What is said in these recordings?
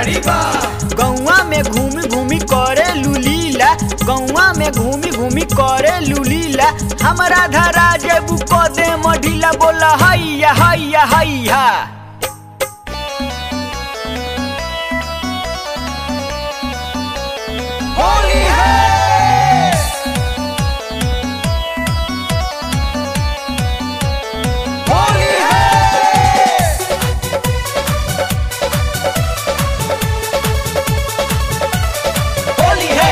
गाड़ी बा गौवा में घूमी घूमी करे लुलीला गौवा में घूमी घूमी करे लुलीला हमरा धरा जेबू क दे मढीला बोला हैया हैया हैया होली है होली है होली है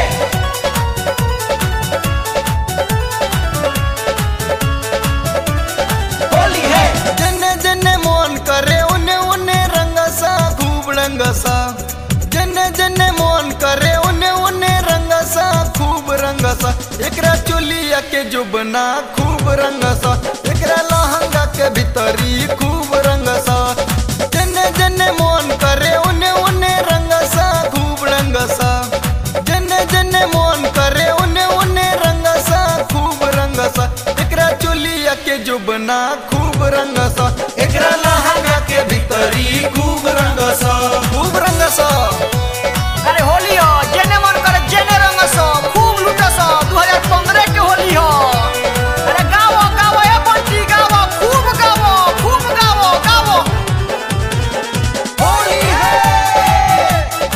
होली है जने जने मोन करे उने उने रंगसा खूब रंगसा जने जने मोन करे उने उने रंगसा खूब रंगसा एकरा चोलिया के जुबना खूब रंगसा एकरा लहंगा के भीतरी खूब रंगसा जने जने मोन करे उने उने रंगसा खूब रंगसा जने जने मोन करे उने उने रंगसा खूब रंगसा एकरा चोलिया के जुबना खूब रंगसा एकरा लहंगा के भीतरी खूब रंगसा खूब रंगसा अरे होली हो जेने मन करे जेने रंग सो खूब लूट सो 2015 के होली हो अरे गावो गावो ए बंटी गावो खूब गावो खूब गावो गावो होली है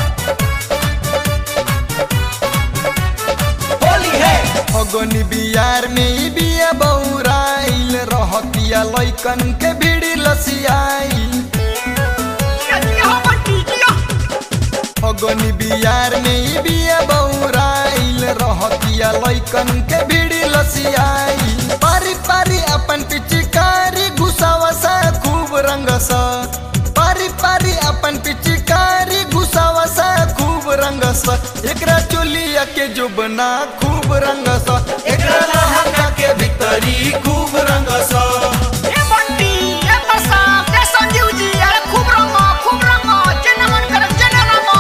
होली है फगनी बियार में ई बिया बौराइल रहतिया लइकन के भीड़ी लसियाई जिया जिया हो बंटी जिया फगनी बियार में ई बिया बौराइल रहतिया लइकन के भीड़ी लसियाई पारी पारी अपन पिचकारी घुसावसा खूब रंगसा पारी पारी अपन पिचकारी घुसावसा खूब रंगसा एकरा चोलिया के जुबना खूब रंगसा एकरा लहंगा के भीतरी खूब रंगसा ए बंटी ए बसा ए संजीव जी अरे खूब रंगो खूब रंगो जेने मन करे जेने रंगो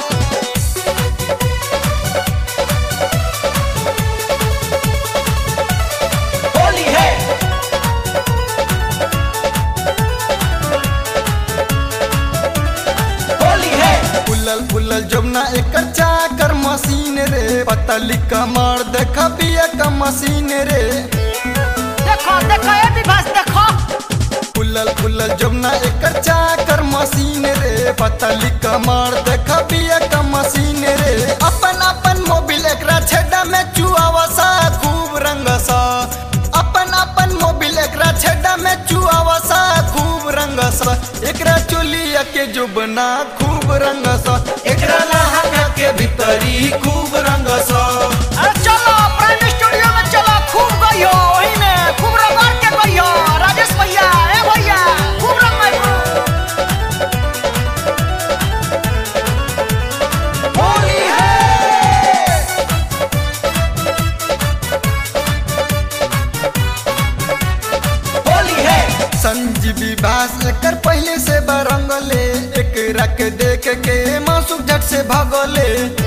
होली है होली है फुलल फुलल जमुना एकर चाकर मशीन रे पतली कमर देख बिया का मशीन रे देखो देखो ए विभास देखो फुलल फुलल जमुना एकर चाकर मशीन रे पतली कमर देख बिया का मशीन रे अपन अपन मोबिल एकरा छेड़ा में चुआवसा खूब रंगसा अपन अपन मोबिल एकरा छेड़ा में चुआवसा खूब रंगसा एकरा चोलिया के जुबना खूब रंगसा एकरा लहंगा के भीतरी खूब रंगसा अरे चलो प्राइम स्टूडियो में चलो खूब गइयो वही में खूब रगड़ के गइयो राजेश भैया ए भैया खूब रंगाइयो होली है होली है संजीवी बास एकर पहले से बरंगले एक रख देख के मासुक झट से भगले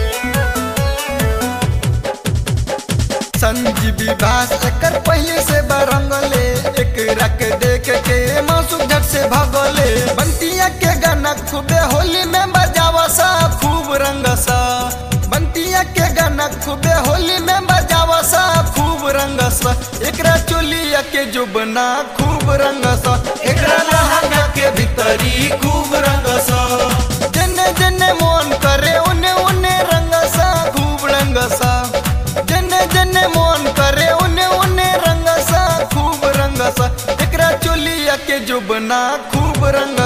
संजीवी बास एकर पहले से बरंगले एक रख देख के मासुक झट से भगले बंटिया के गाना खूबे होली में बजावसा खूब रंगसा बंटिया के गाना खूबे होली में बजावसा खूब रंगसा एकरा चोलिया के जुबना खूब रंगसा एकरा लहंगा के भीतरी खूब रंगसा जने जने मोन करे उने उने रंगसा खूब रंगसा जने जने मोन करे उने उने रंगसा खूब रंगसा एकरा चोलिया के जुबना खूब रंग